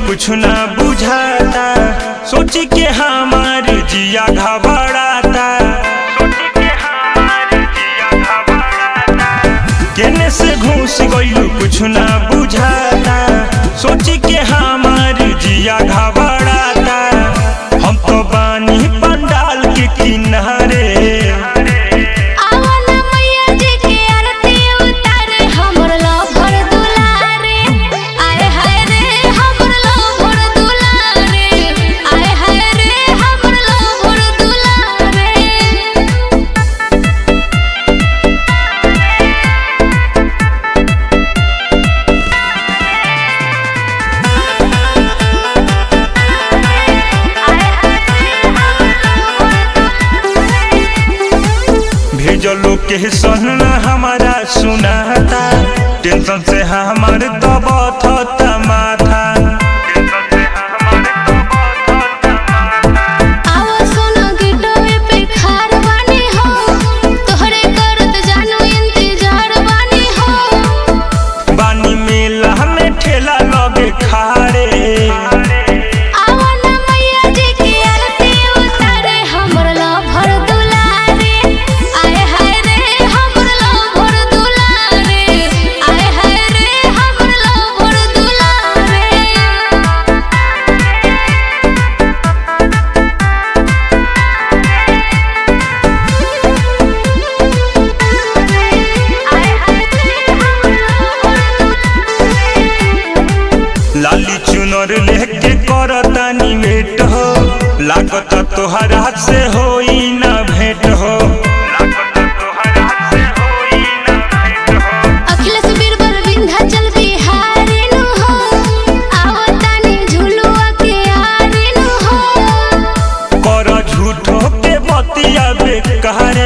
कुछ ना बुझाता सोच के हमार जिया घबराता केने से घुस गइलू कुछ ना बुझाता सोच के हमार जिया घबराता हम तो बानी पंडाल के किनारे आवन मैया जी के आरती उतारे हमर लभर दुलारे आए हाय रे हमर लभर दुलारे आए हाय रे हमर लभर दुलारे भेजो लोकेशन ना हमारा सुनाता टेंशन से हमार दबत माथा आवा सोना गिटोए पे खार बानी हो तोहरे करत जानू इंतजार बानी हो बानी मेला में ठेला लगे खाड़े आवन मैया जी के आरती उतारे हमर लभर दुलारे आए हाय रे हमर लभर दुलारे आए हाय रे हमर लभर दुलारे लाली चुनर लेके करतानी भेंट हो लागत तोहरा से होई ना भेंट हो अखिलेश बीरबल विंध्याचल बिहारी नु हो आवतानी झुलुआ के आरी नु हो कर झूठो के बतिया बेकार